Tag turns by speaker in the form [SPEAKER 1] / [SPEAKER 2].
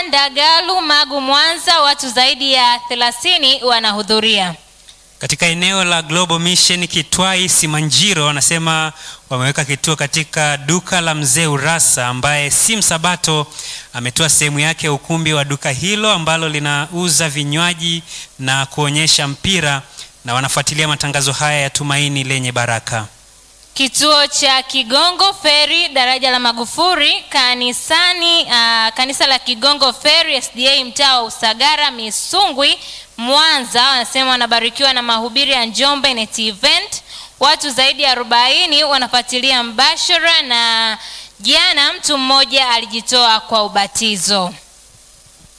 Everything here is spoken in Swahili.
[SPEAKER 1] Ndagalu, Magu, Mwanza, watu zaidi ya 30 wanahudhuria.
[SPEAKER 2] Katika eneo la Global Mission Kitwai Simanjiro, wanasema wameweka kituo katika duka la mzee Urasa ambaye si msabato. Ametoa sehemu yake ya ukumbi wa duka hilo ambalo linauza vinywaji na kuonyesha mpira, na wanafuatilia matangazo haya ya tumaini lenye baraka.
[SPEAKER 1] Kituo cha Kigongo Feri, daraja la Magufuri, kanisani uh, kanisa la Kigongo Feri SDA, mtaa wa Usagara, Misungwi, Mwanza, wanasema wanabarikiwa na mahubiri ya Njombe Net Event. Watu zaidi ya 40 wanafuatilia mbashara, na jana mtu mmoja alijitoa kwa ubatizo.